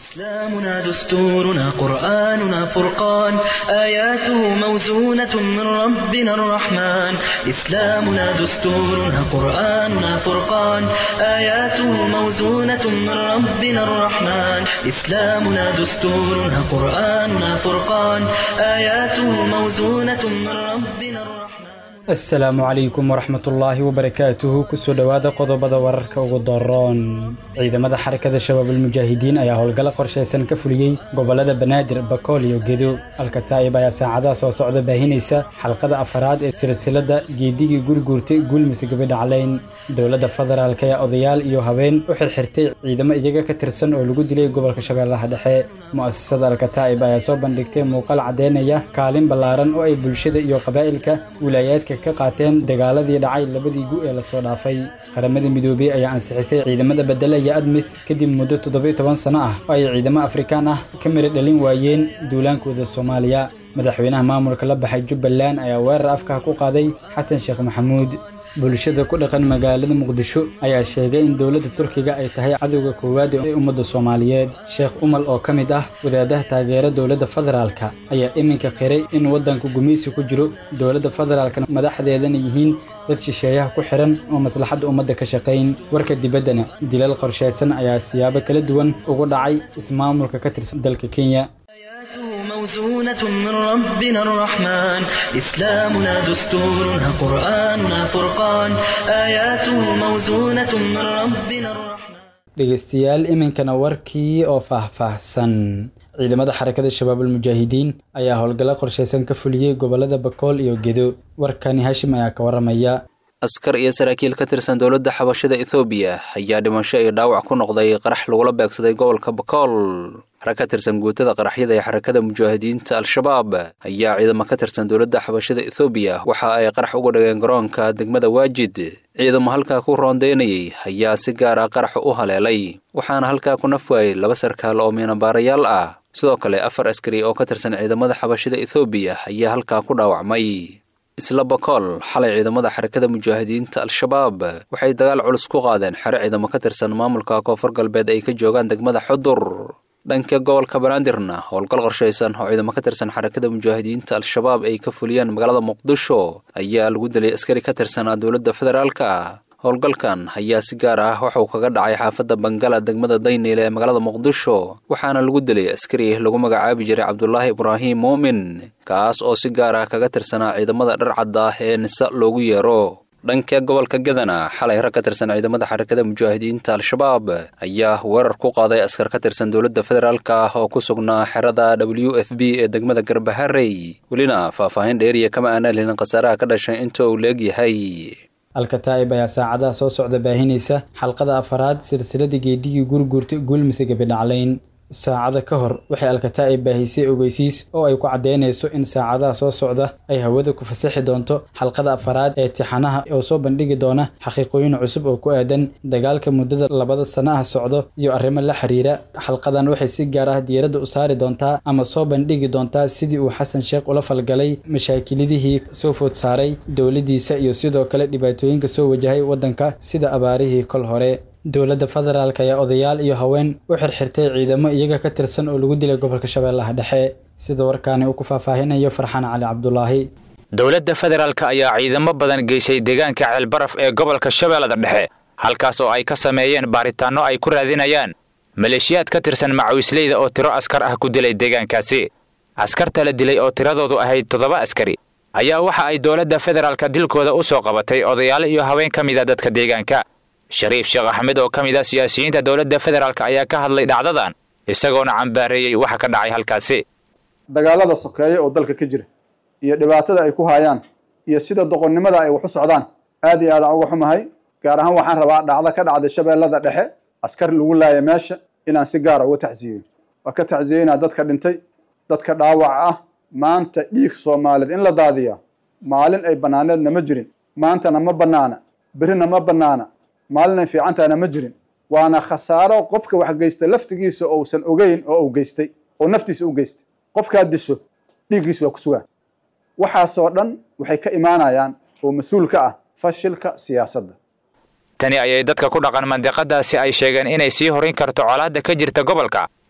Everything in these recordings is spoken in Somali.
إسلامنا دستورنا قرآننا فرقان آياته موزونة من ربنا الرحمن إسلامنا دستورنا قرآننا فرقان آياته موزونة من ربنا الرحمن إسلامنا دستورنا قرآننا فرقان آياته موزونة من ربنا الرحمن asalaamu calaykum waraxmatullaahi wabarakaatuhu kusoo dhowaada qodobada wararka ugu daroon ciidamada xarakada shabaabulmujaahidiin ayaa howlgalo qorshaysan ka fuliyey gobolada banaadir bakool iyo gedo alkataa'ib ayaa saacadaha soo socda baahinaysa xalqada afaraad ee silsilada geedigii gurguurtay guulmise gabadhacleyn dowladda federaalk ayaa odayaal iyo habeen u xirxirtay ciidamo iyaga ka tirsan oo lagu dilay gobolka shabeellaha dhexe mu'asasada alkataa'ib ayaa soo bandhigtay muuqaal caddeynaya kaalin ballaaran oo ay bulshada iyo qabaa'ilka wilaayaadka ka qaateen dagaaladii dhacay labadii gu ee lasoo dhaafay qaramada midoobey ayaa ansixisay ciidamada bedelaya admis kadib muddo toddobiyo toban sano ah oo ay ciidamo afrikaan ah ka miri dhalin waayeen duulaankooda soomaaliya madaxweynaha maamulka la baxay jubbaland ayaa weerar afkaha ku qaaday xasan sheekh maxamuud bulshada ku dhaqan magaalada muqdisho ayaa sheegay in dowladda turkiga ay tahay cadowga koowaad ee ummadda soomaaliyeed sheekh umal oo ka mid ah wadaadaha taageera dowladda federaalka ayaa iminka qiray in waddanku gumaysi ku jiro dowladda federaalka madaxdeedana yihiin dad shisheeyaha ku xiran oo maslaxadda ummadda ka shaqayn warka dibaddana dilal qorshaysan ayaa siyaabo kala duwan ugu dhacay ismaamulka ka tirsan dalka kenya موزونة من ربنا الرحمن إسلامنا دستورنا قرآننا فرقان آياته موزونة من ربنا الرحمن dhegeystayaal iminkana warkii oo faahfaahsan ciidamada xarakada shabaabulmujaahidiin ayaa howlgallo qorshaysan ka fuliyey gobolada bakool iyo gedo warkani hashim ayaa ka waramaya askar iyo saraakiil ka tirsan dowladda xabashada ethoobiya ayaa dhimasho iyo dhaawac ku noqday qarax lagula beegsaday gobolka bakool rag ka tirsan guutada qaraxyada ee xarakada mujaahidiinta al-shabaab ayaa ciidamo ka tirsan dowladda xabashada ethoobiya waxa ay qarax uga dhigeen garoonka degmada waajid ciidamo halkaa ku roondeynayay ayaa si gaar ah qarax u haleelay waxaana halkaa ku naf waayey laba sarkaal oo miinabaarayaal ah sidoo kale afar askari oo ka tirsan ciidamada xabashada ethoobiya ayaa halkaa ku dhaawacmay isla bakool xalay ciidamada xarakada mujaahidiinta al-shabaab waxay dagaal culus ku qaadeen xero ciidamo ka tirsan maamulka koonfur galbeed ay ka joogaan degmada xudur dhanka gobolka banaadirna howlgal qorshaysan oo ciidamo ka tirsan xarakada mujaahidiinta al-shabaab ay ka fuliyeen magaalada muqdisho ayaa lagu dilay askari ka tirsanaa dowladda federaalka howlgalkan ayaa si gaar ah waxuu kaga dhacay xaafadda bangala degmada dayneyle ee magaalada muqdisho waxaana lagu dilay askari lagu magacaabi jiray cabdulaahi ibraahim muumin kaas oo si gaar ah kaga tirsanaa ciidamada dharcadda ah ee nisa loogu yeero dhanka gobolka gadana xalay rag ka tirsan ciidamada xarakada mujaahidiinta al-shabaab ayaa weerar ku qaaday askar ka tirsan dowladda federaalka ah oo ku sugnaa xerada w f b ee degmada garbaharey welina faahfaahin dheeriya kama aanaan helin khasaaraha ka dhashay inta uu leegyahay alkataa'ib ayaa saacadaha soo socda baahinaysa xalqada afaraad silsilada geedigii gurguurta guulmise gabidhacleyn saacada ka hor waxay alkataa'ib baahisay ogeysiis oo ay ku caddeynayso in saacadaha soo socda ay hawada ku fasaxi doonto xalqada afaraad ee tixanaha oo soo bandhigi doona xaqiiqooyin cusub oo ku aadan dagaalka muddada labada sana ah socdo iyo arrimo la xiriira xalqadan waxay si gaar ah diiradda u saari doontaa ama soo bandhigi doontaa sidii uu xasan sheekh ula falgalay mashaakilidihii soo food saaray dowladdiisa iyo sidoo kale dhibaatooyinka soo wajahay waddanka sida abaarihii kol hore dowladda federaalk ayaa odayaal iyo haween u xirxirtay ciidamo iyaga ka tirsan oo lagu dilay gobolka shabeellaha dhexe sida warkaani uu ku faahfaahinayo farxaan cali cabdulaahi dowladda federaalk ayaa ciidamo badan geysay deegaanka ceelbaraf ee gobolka shabeellada dhexe halkaas oo ay ka sameeyeen baaritaanno ay ku raadinayaan maleeshiyaad ka tirsan macawisleyda oo tiro askar ah ku dilay deegaankaasi askarta la dilay oo tiradoodu ahayd toddoba askari ayaa waxa ay dowladda federaalka dilkooda u soo qabatay odayaal iyo haween ka mida dadka deegaanka shariif sheekh axmed oo ka mid ah siyaasiyiinta dowladda federaalk ayaa ka hadlay dhacdadan isagoona cambaareeyey waxa ka dhacay halkaasi dagaalada sokeeye oo dalka ka jira iyo dhibaatada ay ku hayaan iyo sida doqonnimada ay wax u socdaan aad iyo aadaan uga xumahay gaar ahaan waxaan rabaa dhacdo ka dhacday shabeellada dhexe askar lagu laaya meesha inaan si gaara uga tacsiyeyo waa ka tacsiyeynaa dadka dhintay dadka dhaawaca ah maanta dhiig soomaaliyeed in la daadiyaa maalin ay bannaaneedna ma jirin maantana ma bannaana berrina ma bannaana maalinay fiicantaana ma jirin waana khasaaro qofka wax geysta laftigiisa ousan ogeyn oo uu geystay oo naftiisa u geystay qofkaad disho dhiiggiisa waa ku sugaan waxaasoo dhan waxay ka imaanayaan oo mas-uul ka ah fashilka siyaasadda tani ayay dadka ku dhaqan mandiqadaasi ay sheegeen inay sii horin karto colaadda ka jirta gobolka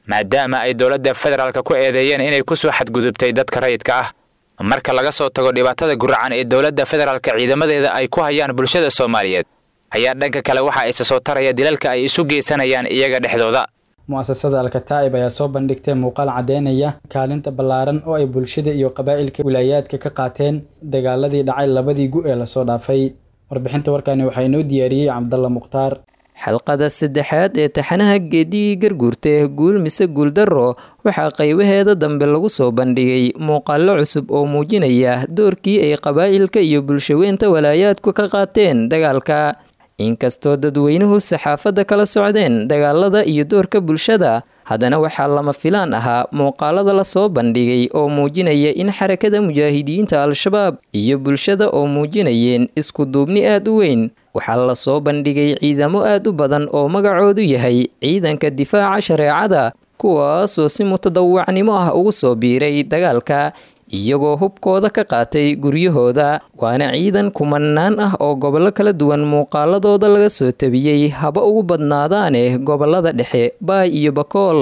maadaama ay dowladda federaalka ku eedeeyeen inay ku soo xadgudubtay dadka rayidka ah marka laga soo tago dhibaatada guracan ee dowladda federaalka ciidamadeeda ay ku hayaan bulshada soomaaliyeed ayaa dhanka kale waxa isa soo taraya dilalka ay isu geysanayaan iyaga dhexdooda mu'asasada alkataa'ib ayaa soo bandhigtay muuqaal caddeynaya kaalinta ballaaran oo ay bulshada iyo qabaa'ilka wilaayaadka ka qaateen dagaaladii dhacay labadii gu ee lasoo dhaafay warbixinta warkani waxaa inoo diyaariyey cabdalla mukhtaar xalqada saddexaad ee taxanaha geedigii garguurta guul mise guuldarro waxaa qaybaheeda dambe lagu soo bandhigay muuqaallo cusub oo muujinaya doorkii ay qabaa'ilka iyo bulshaweynta walaayaadku ka qaateen dagaalka inkastoo dadweynuhu saxaafadda kala socdeen dagaalada iyo doorka bulshada haddana waxaa lama filaan ahaa muuqaalada lasoo bandhigay oo muujinaya in xarakada mujaahidiinta al-shabaab iyo bulshada oo muujinayeen isku duubni aad u weyn waxaa lasoo bandhigay ciidamo aad u badan oo magacoodu yahay ciidanka difaaca shareecada kuwaasoo si mutadawacnimo ah ugu soo biiray dagaalka iyagoo hubkooda ka qaatay guryahooda waana ciidan kumanaan ah oo gobollo kala duwan muuqaaladooda laga soo tabiyey haba ugu badnaadaane gobollada dhexe baay iyo bakool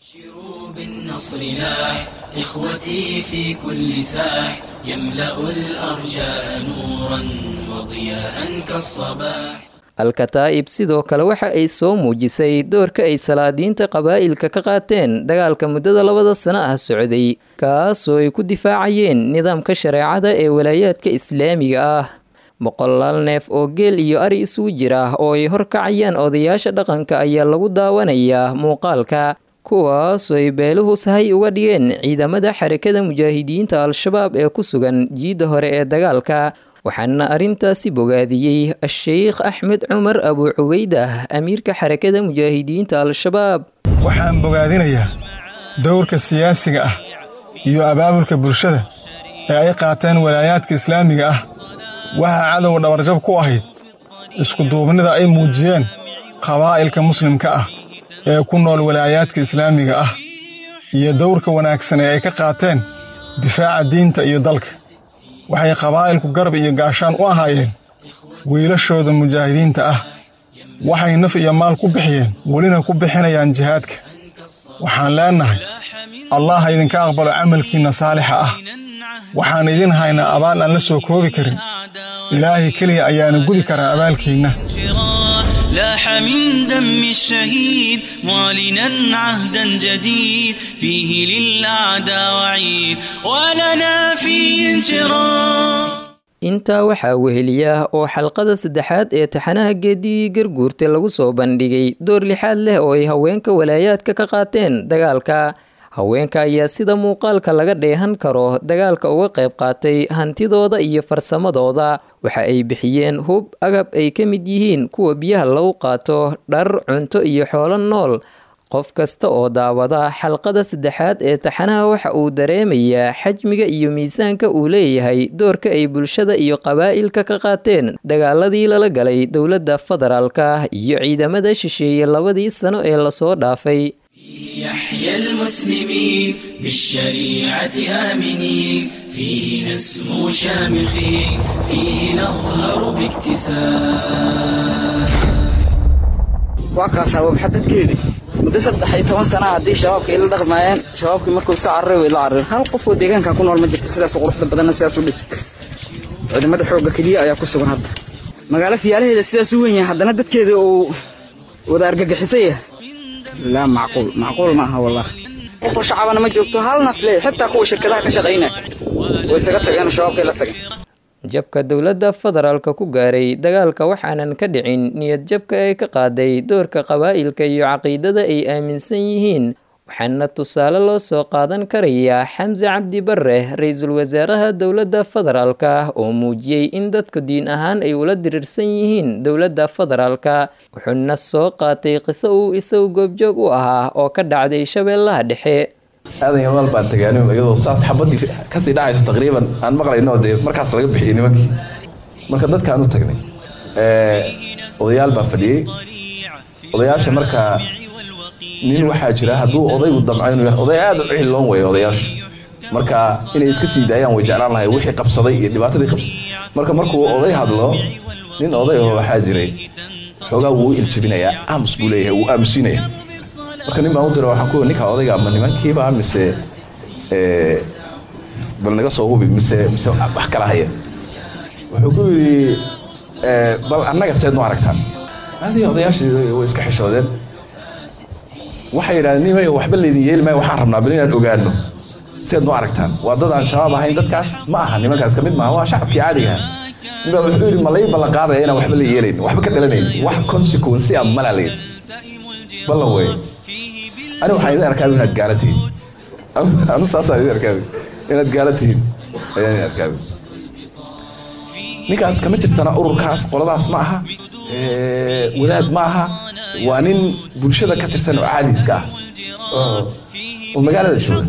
إخوتي في كل ساح يملأ الأرجاء نورا وضياء كالصباح al-kataa'ib sidoo kale waxa ay soo muujisay doorka ay salaadiinta qabaa'ilka ka qaateen dagaalka muddada labada sano ah socday kaasoo ay ku difaacayeen nidaamka shareecada ee walaayaadka islaamiga ah boqolaal neef oo geel iyo ari isugu jira oo ay horkacayaan odayaasha dhaqanka ayaa lagu daawanayaa muuqaalka kuwaasoo ay beeluhu sahay uga dhigeen ciidamada xarakada mujaahidiinta al-shabaab ee ku sugan jiidda hore ee dagaalka waxaana arrintaasi bogaadiyey a-sheykh axmed cumar abuu cubaydah amiirka xarakada mujaahidiinta al-shabaab waxaan bogaadinayaa dowrka siyaasiga ah iyo abaabulka bulshada ee ay qaateen walaayaadka islaamiga ah waxaa cadowga dhabarjab ku ahayd iskuduubnida ay muujiyeen qabaa'ilka muslimka ah ee ku nool walaayaadka islaamiga ah iyo dowrka wanaagsan ee ay ka qaateen difaaca diinta iyo dalka waxay qabaa'ilku garab iyo gaashaan u ahaayeen wiilashooda mujaahidiinta ah waxay naf iyo maal ku bixiyeen welina ku bixinayaan jihaadka waxaan leennahay allah ha idinka aqbalo camalkiinna saalixa ah waxaan idin haynaa abaal aan la soo koobi karin ilaahay keliya ayaana gudi karaa abaalkiinna لاح من دم الشهيد معلنا عهدا جديد فيه للأعداء وعيد ولنا فيه انشراح intaa waxaa weheliya oo xalqada saddexaad ee taxanaha geedigii garguurta lagu soo bandhigay door lixaad leh oo ay haweenka walaayaadka ka qaateen dagaalka haweenka ayaa sida muuqaalka laga dheehan karo dagaalka uga qayb qaatay hantidooda iyo farsamadooda waxa ay bixiyeen hub agab ay ka mid yihiin kuwa biyaha lagu qaato dhar cunto iyo xoolo nool qof kasta oo daawada xalqada saddexaad ee taxanaha waxa uu dareemayaa xajmiga iyo miisaanka uu leeyahay doorka ay bulshada iyo qabaa'ilka ka qaateen dagaaladii lala galay dowladda federaalka iyo ciidamada shisheeye labadii sano ee lasoo dhaafay يحيى المسلمين بالشريعة آمنين فيه نسمو شامخين فيه نظهر باكتساب waa kaasaa wabxadadkeedii muddo saddex iyo toban sana haddii shabaabka ila dhaqmaayeen shabaabkii markuu iska cararay way la cararin hal qof oo deegaanka ku nool ma jirto sidaas quruxda badanna sidaas u dhisa ciidamada xoogga keliya ayaa ku sugan hadda magaalo fiyaalaheeda sidaas u weyn yahay haddana dadkeeda uu wada argagixisay yahay laa macquul macquul ma aha wallah qofoo shacabana ma joogto hal nafle xitaa kuwa shirkadaha ka shaqaynaya way isaga tageen shabaabkay la tageen jabka dowladda federaalka ku gaaray dagaalka waxaanan ka dhicin niyad jabka ay ka qaaday doorka qabaa'ilka iyo caqiidada ay aaminsan yihiin waxaana tusaale loo soo qaadan karayaa xamse cabdi bare ra-iisul wasaaraha dowladda federaalka oo muujiyey in dadku diin ahaan ay ula diriirsan yihiin dowladda federaalka wuxuuna soo qaatay qiso uu isagu goobjoog u ahaa oo ka dhacday shabeellaha dhexe aadan yamaal baan tagaanin iyadoo saas xabadii kasii dhacayso taqriiban aan maqlayno dee markaas laga bixiyey nimankii marka dadkaan u tagnay odayaal baa fadhiyey odayaasha markaa nin waxaa jira hadduu odaygu damco inuu oday aad u cihiloon weeye odayaashu marka inay iska sii daayaan way jeclaan lahay wixii qabsaday iyo dhibaatadii qabsaday marka markuu oday hadlo nin oday oo waxaa jiray xoogaa wuu iljabinayaa aamus buu leeyahay wuu aamusinaya marka nin baan u dira waxaan ku ninka odayga ama nimankiiba mise bal naga soo hubi mise mise wax kala haya wuxuu ku yidhi bal annaga seed nu aragtaan adii odayaashii way iska xishoodeen waxay yidhahdeen nimayo waxba laydin yeeli maayo waxaan rabnaa bal inaan ogaano seed nu aragtaan waa dad aan shabaab ahayn dadkaas ma aha nimankaas ka mid maaha waa shacabkii caadiga aha nin baa wuxuu yidhi ma lai ballan qaadaya inaan waxba la yeelayn waxba ka dhalanayn wax consequence ah malaa la yidhi ballan weeye ani waxaan idin arkaabi inaad gaala tihiin anu saasaan idin arkaabi inaad gaala tihiin ayaan idin arkaabi ninkaas kama tirsana ururkaas qoladaas ma aha wadaad ma aha waa nin bulshada ka tirsan oo caadiiska ah oo magaalada jooga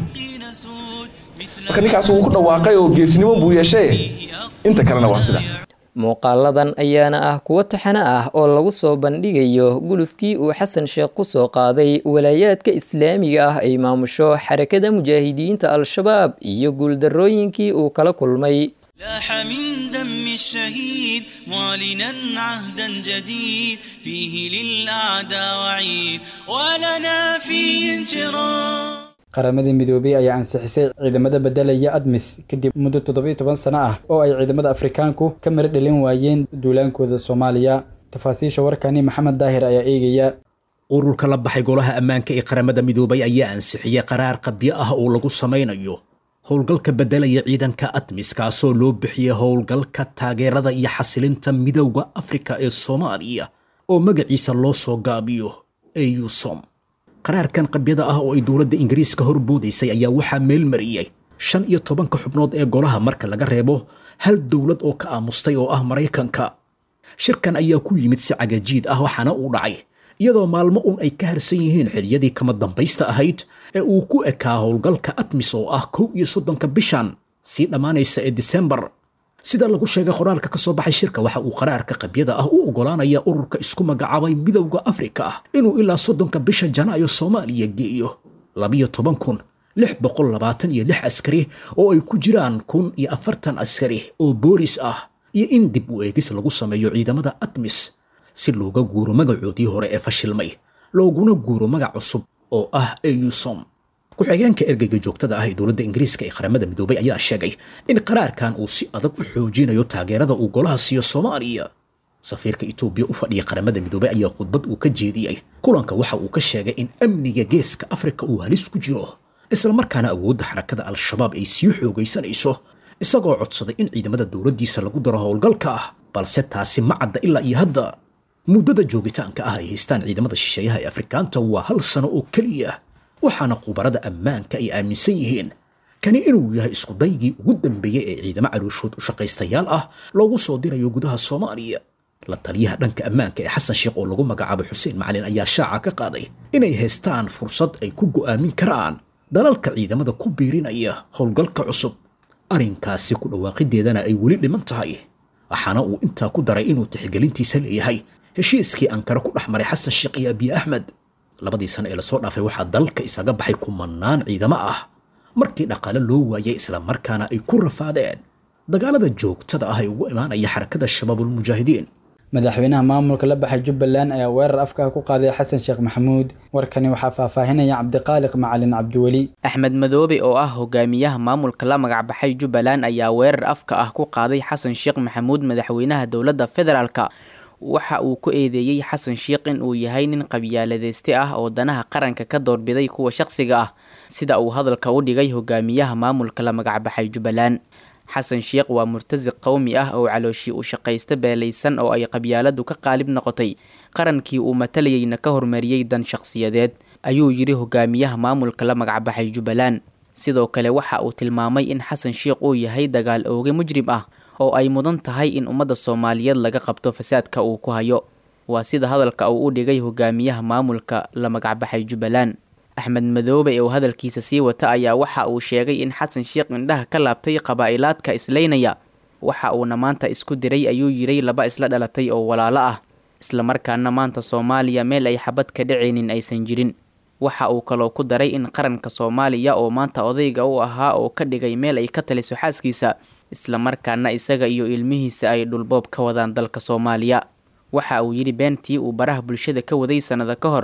marka ninkaas wuu ku dhawaaqay oo geesnimo buu yeeshay inta kalena waa sida muuqaaladan ayaana ah kuwo taxano ah oo lagu soo bandhigayo gulufkii uu xasan sheekh ku soo qaaday walaayaadka islaamiga ah ay maamusho xarakada mujaahidiinta al-shabaab iyo guuldarrooyinkii uu kala kulmay لاح من دم الشهيد معلنا عهدا جديد فيه للأعداء وعيد ولنا فيه انشراح qaramadii midoobey ayaa ansixisay ciidamada bedelaya admis kadib muddo toddobiyo toban sano ah oo ay ciidamada afrikaanku ka mara dhalin waayeen duulaankooda soomaaliya tafaasiisha warkani maxamed daahir ayaa eegaya ururka la baxay golaha ammaanka ee qaramada midoobay ayaa ansixiyey qaraar qabyo ah oo lagu samaynayo howlgalka beddelaya ciidanka admis kaasoo loo bixiyey howlgalka taageerada iyo xasilinta midowda afrika ee soomaaliya oo magaciisa loo soo gaabiyo eusom qaraarkan qabyada ah oo ay dowladda ingiriiska horboodaysay ayaa waxaa meel mariyey shan iyo tobanka xubnood ee golaha marka laga reebo hal dowlad oo ka aamustay oo ah maraykanka shirkan ayaa ku yimid si cagajiid ah waxaana uu dhacay iyadoo maalmo un ay ka harsan yihiin xiliyadii kama dambaysta ahayd ee uu ku ekaa howlgalka atmis oo ah kow iyo soddonka bishan sii dhammaanaysa ee disembar sida lagu sheegay qoraalka ka soo baxay shirka waxa uu qaraarka qabyada ah u oggolaanaya ururka isku magacaabay midowda afrika ah inuu ilaa soddonka bisha janaayo soomaaliya geeyo labiyo toban kun lix boqol labaatan iyo lix askari oo ay ku jiraan kun iyo afartan askari oo boolis ah iyo in dib u eegis lagu sameeyo ciidamada atmis si looga guuro magacoodii hore ee fashilmay looguna guuro magac cusub oo ah eusom ku-xigeenka ergeyga joogtada ah ee dowladda ingiriiska ee qaramada midoobay ayaa sheegay in qaraarkan uu si adag u xoojinayo taageerada uu golaha siiyo soomaaliya safiirka etoobiya u fadhiya qaramada midoobay ayaa khudbad uu ka jeediyey kulanka waxa uu ka sheegay in amniga geeska afrika uu halis ku jiro islamarkaana awoodda xarakada al-shabaab ay sii xoogaysanayso isagoo codsaday in ciidamada dowladdiisa lagu daro howlgalka ah balse taasi ma cadda ilaa iyo hadda muddada joogitaanka ah ay haystaan ciidamada shisheeyaha ee afrikaanta waa hal sano oo keliya waxaana khubarada ammaanka ay aaminsan yihiin kani inuu yahay iskudaygii ugu dambeeyey ee ciidamo calooshood u shaqaystayaal ah loogu soo dirayo gudaha soomaaliya la taliyaha dhanka ammaanka ee xasan sheekh oo lagu magacaabo xuseen macalin ayaa shaaca ka qaaday inay haystaan fursad ay ku go'aamin karaan dalalka ciidamada ku biirinaya howlgalka cusub arrinkaasi ku dhawaaqideedana ay weli dhiman tahay waxaana uu intaa ku daray inuu tixgelintiisa leeyahay heshiiskii ankara ku dhex maray xasan sheekh iyo abiy axmed labadii sano ee lasoo dhaafay waxaa dalka isaga baxay kumanaan ciidamo ah markii dhaqaale loo waayay islamarkaana ay ku rafaadeen dagaalada joogtada ah ee ugu imaanaya xarakada shabaabulmujaahidiin madaxweynaha maamulka la baxay jubbaland ayaa weerar afka ku qaaday xasan sheekh maxamuud warkani waxaa faahfaahinaya cabdiqaaliq macalin cabdiweli axmed madoobe oo ah hogaamiyaha maamulka la magacbaxay jubbaland ayaa weerar afka ah ku qaaday xasan sheekh maxamuud madaxweynaha dowladda federaalka waxa uu ku eedeeyey xasan sheekh in uu yahay nin qabyaaladeyste ah oo danaha qaranka ka doorbiday kuwa shaqsiga ah sida uu hadalka u dhigay hogaamiyaha maamulka la magacbaxay jubbaland xasan sheekh waa murtasiq qowmi ah oo calooshii u shaqaysta beelaysan oo ay qabyaaladu ka qaalib noqotay qarankii uu matalayeyna ka hormariyey dan shaqsiyadeed ayuu yidhi hogaamiyaha maamulka la magacbaxay jubbaland sidoo kale waxa uu tilmaamay in xasan sheekh uu yahay dagaal ooge mujrim ah oo ay mudan tahay in ummadda soomaaliyeed laga qabto fasaadka uu ku hayo waa sida hadalka uu u dhigay hogaamiyaha maamulka la magacbaxay jubbaland axmed madoobe oo hadalkiisa sii wata ayaa waxa uu sheegay in xasan sheekh indhaha ka laabtay qabaa'ilaadka islaynaya waxa uuna maanta isku diray ayuu yiray laba isla dhalatay oo walaalo ah islamarkaana maanta soomaaliya meel ay xabad ka dhacaynin aysan jirin waxa uu kaloo ku daray in qaranka soomaaliya oo maanta odayga u ahaa oo ka dhigay meel ay ka taliso xaaskiisa islamarkaana isaga iyo ilmihiisa ay dhulboob ka wadaan dalka soomaaliya waxa uu yidhi beentii uu baraha bulshada ka waday sannado ka hor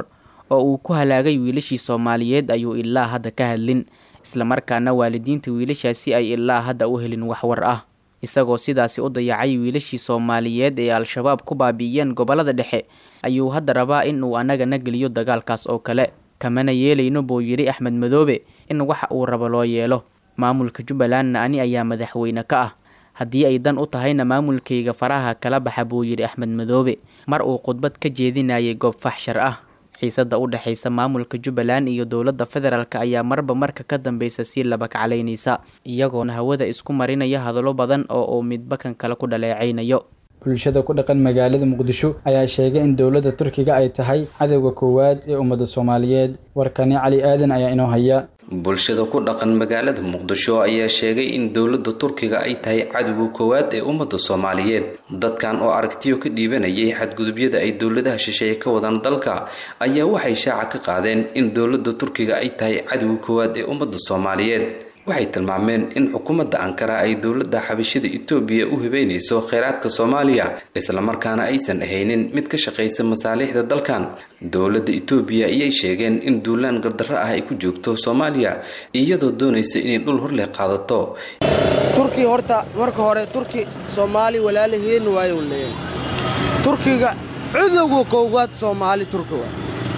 oo uu ku halaagay wiilashii soomaaliyeed ayuu ilaa hadda ka hadlin islamarkaana waalidiinta wiilashaasi ay ilaa hadda u helin waxwar ah isagoo sidaasi u dayacay wiilashii soomaaliyeed ee al-shabaab ku baabi'iyeen gobolada dhexe ayuu hadda rabaa in uu annagana geliyo dagaalkaas oo kale kamana yeelayno buu yidhi axmed madoobe in waxa uu rabo loo yeelo maamulka jubbalandna ani ayaa madaxweyne ka ah haddii ay dan u tahayna maamulkayga faraha kala baxa buu yidhi axmed madoobe mar uu khudbad ka jeedinayay goob faxshar ah xiisada u dhexaysa maamulka jubbaland iyo dowladda federaalk ayaa marba marka ka dambeysa sii labakaclaynaysa iyagoona hawada isku marinaya hadallo badan oo uu midba kan kale ku dhaleecaynayo bulshada ku dhaqan magaalada muqdisho ayaa sheegay in dowladda turkiga ay tahay cadowga koowaad ee ummadda soomaaliyeed warkani cali aadan ayaa inoo haya bulshada ku dhaqan magaalada muqdisho ayaa sheegay in dowladda turkiga ay tahay cadowga koowaad ee ummadda soomaaliyeed dadkan oo aragtiyo ka dhiibanayay xadgudubyada ay dowladaha shisheeye ka wadaan dalka ayaa waxay shaaca ka qaadeen in dowladda turkiga ay tahay cadowga koowaad ee ummadda soomaaliyeed waxay tilmaameen in xukuumadda ankara ay dowladda xabashida etoobiya u hibeynayso kheyraadka soomaaliya islamarkaana aysan ahaynin mid ka shaqaysa masaalixda dalkan dowladda etoobiya ayay sheegeen in duulaan gardarro ah ay ku joogto soomaaliya iyadoo doonaysa inay dhul horleh qaadato turki horta marka hore turki soomaali walaalaheen waayu leeyahay turkiga cudowga koowaad soomaali turki waa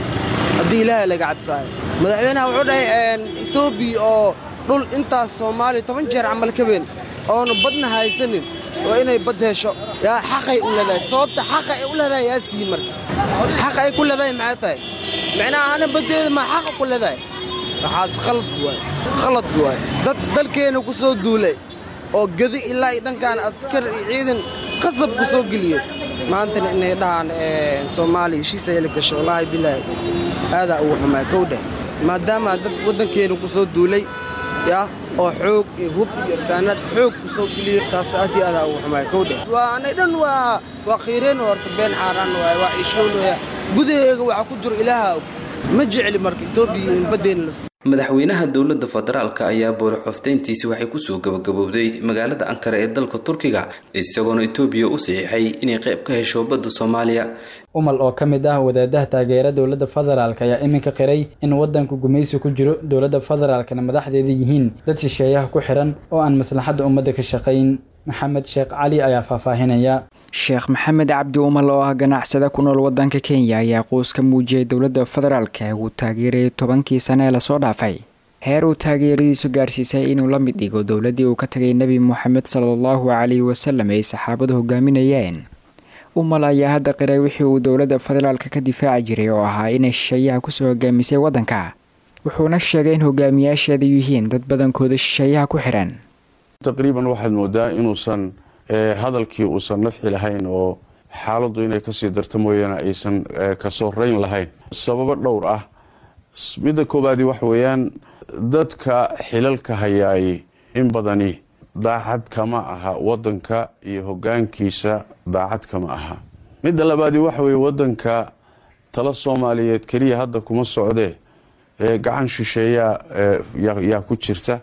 haddii ilaahay laga cabsaayo madaxweynaha wuxuu dhahay etoobiya oo dhul intaas soomaaliya toban jeer camal ka weyn oonu badna haysanin oo inay bad hesho yaa xaqay u leedahay sababta xaqa ay u leedahay yaa sii marka xaqa ay ku leedahay maxay tahay micnaha ana baddeeda maa xaqa ku leedahay waxaas khalad waay khalad waay dad dalkeenna ku soo duulay oo gedi ilaa iyo dhankaan askar iyo ciidan qasab ku soo geliyey maantana inay dhahaan soomaaliya heshiisa heli gasho wallaahi bilaahi aadaa ugu xumaa kowdheh maadaama dad waddankeenna ku soo duulay ya oo xoog iyo hub iyo saanad xoog ku soo geliyo taas aad iyo aadaa ugu xumaay kowdhe waa anay dhan waa waa khiireen horta been xaaraan waay waa ciishoon waya gudaheega waxaa ku jiro ilaaha og ma jecli marka etoobiya in baddeena la madaxweynaha dowladda federaalk ayaa boorixofteyntiisi waxay kusoo gabagabowday magaalada ankara ee dalka turkiga isagoona etoobiya u saxiixay inay qayb ka hesho badda soomaaliya umal oo ka mid ah wadaadaha taageera dowladda federaalk ayaa iminka qiray in wadanku gumaysi ku jiro dowladda federaalkana madaxdeeda yihiin dad shisheeyaha ku xiran oo aan maslaxadda ummadda ka shaqayn maxamed sheekh cali ayaa faahfaahinaya sheekh maxamed cabdi umal oo ah ganacsada ku nool wadanka kenya ayaa quus ka muujiyay dowladda federaalka uu taageerayay tobankii sane ee lasoo dhaafay heer uu taageeradiisu gaarsiisay inuu la mid dhigo dowladdii uu ka tagay nebi moxamed salaallahu calayhi wasalam ay saxaabadu hogaaminayeen umal ayaa hadda qiray wixii uu dowladda federaalka ka difaaci jiray oo ahaa inay shisheeyaha kusoo hogaamisay waddanka wuxuuna sheegay in hogaamiyaasheedu yihiin dad badankooda shisheeyaha ku xiran taqriiban waxaad moodaa inuusan hadalkii uusan nafci lahayn oo xaaladdu inay kasii darto mooyaane aysan kasoo rayn lahayn sababo dhowr ah midda koowaadi waxa weeyaan dadka xilalka hayaay in badani daacad kama aha wadanka iyo hogaankiisa daacad kama aha midda labaadi waxa weye wadanka tala soomaaliyeed keliya hadda kuma socdee gacan shisheeyaa yaa ku jirta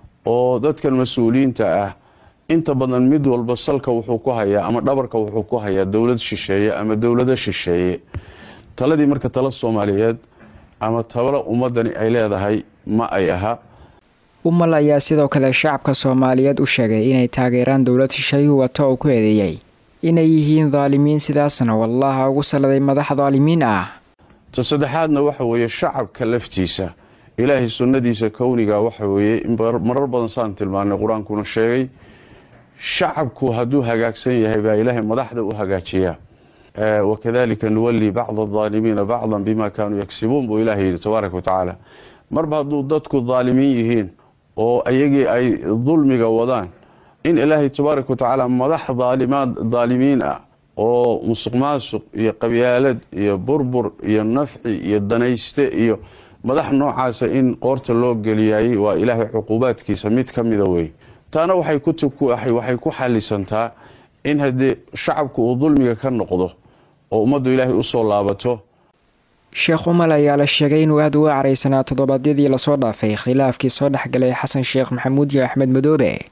oo dadkan mas-uuliyiinta ah inta badan mid walba salka wuxuu ku hayaa ama dhabarka wuxuu ku hayaa dowlad shisheeye ama dowlado shisheeye taladii marka tala soomaaliyeed ama talo ummadani ay leedahay ma ay aha umal ayaa sidoo kale shacabka soomaaliyeed u sheegay inay taageeraan dowlad shisheeyuhu wata oo ku eedeeyay inay yihiin daalimiin sidaasna wallaha ugu salladay madax daalimiin ah ta saddexaadna waxa weeye shacabka laftiisa ilaahay sunnadiisa kowniga waxa weeye marar badan saan tilmaanay qur-aankuna sheegay shacabku hadduu hagaagsan yahay baa ilaahay madaxda u hagaajiyaa wakadalika nuwali bacda adaalimiina bacdan bima kaanuu yagsibuun buu ilahay yidhi tabaaraka watacaala marba hadduu dadku daalimiin yihiin oo ayagii ay dulmiga wadaan in ilaahay tabaaraka watacaala madax daalimiin ah oo musuq maasuq iyo qabyaalad iyo burbur iyo nafci iyo danayste iyo madax noocaasa in qoorta loo geliyayay waa ilaahay cuquubaadkiisa mid ka mida wey taana waxay ku xalisantaa in haddii shacabku uu dulmiga ka noqdo oo ummaddu ilaahay usoo laabato sheekh umal ayaa la sheegay inuu aada uga caraysanaa toddobaadyadii lasoo dhaafay khilaafkii soo dhexgalay xasan sheekh maxamuud iyo axmed madoobe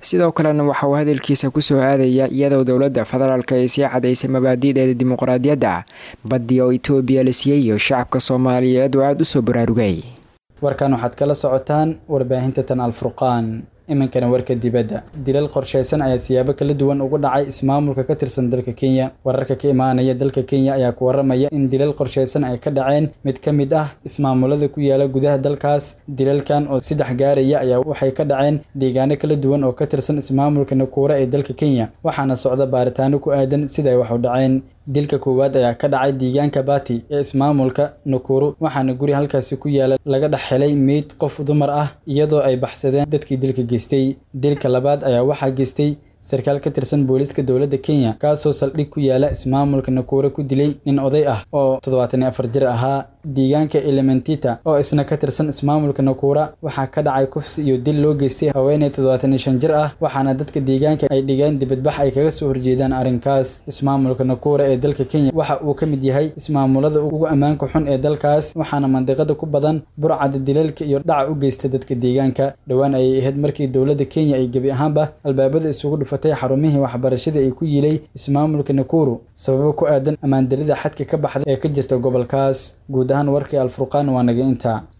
sidoo kalena waxa uu hadalkiisa kusoo aadaya iyadoo dowladda federaalka ay sii cadaysay mabaadi'deeda dimuqraadiyadda baddi oo etoobiya la siiyey iyo shacabka soomaaliyeed oo aada u soo baraarugay warkan waxaad kala socotaan warbaahinta tan alfurqaan iminkana warka dibadda dilal qorshaysan ayaa siyaabo kala duwan ugu dhacay ismaamulka ka tirsan dalka kenya wararka ka imaanaya dalka kenya ayaa ku waramaya in dilal qorshaysan ay ka dhaceen mid ka mid ah ismaamulada ku yaala gudaha dalkaas dilalkan oo saddex gaaraya ayaa waxay ka dhaceen deegaano kala duwan oo ka tirsan ismaamulka nakuura ee dalka kenya waxaana socda baaritaano ku aadan sida ay wax u dhaceen dilka koowaad ayaa ka dhacay deegaanka bati ee ismaamulka nakuru waxaana guri halkaasi ku yaala laga dhex helay meyd qof dumar ah iyadoo ay baxsadeen dadkii dilka geystay dilka labaad ayaa waxaa geystay sarkaal ka tirsan booliiska dowladda kenya kaasoo saldhig ku yaala ismaamulka nakuura ku dilay nin oday ah oo toddobaatan iyo afar jir ahaa deegaanka elementita oo isna ka tirsan ismaamulka nakuura waxaa ka dhacay kufsi iyo dil loo geystay haweeney toddobaatan iyo shan jir ah waxaana dadka deegaanka ay dhigeen dibadbax ay kaga soo horjeedaan arrinkaas ismaamulka nakuura ee dalka kenya waxa uu ka mid yahay ismaamulada ugu ammaanka xun ee dalkaas waxaana mandiqada ku badan burcada dilalka iyo dhaca u geysta dadka deegaanka dhowaan ayay ahayd markii dowladda kenya ay gebi ahaanba albaabada isugu dhufatay xarumihii waxbarashada ay ku yilay ismaamulka nakuru sababo ku aadan ammaandarida xadka ka baxda ee ka jirta gobolkaas guud ahaan warkii alfurqaan waa naga intaa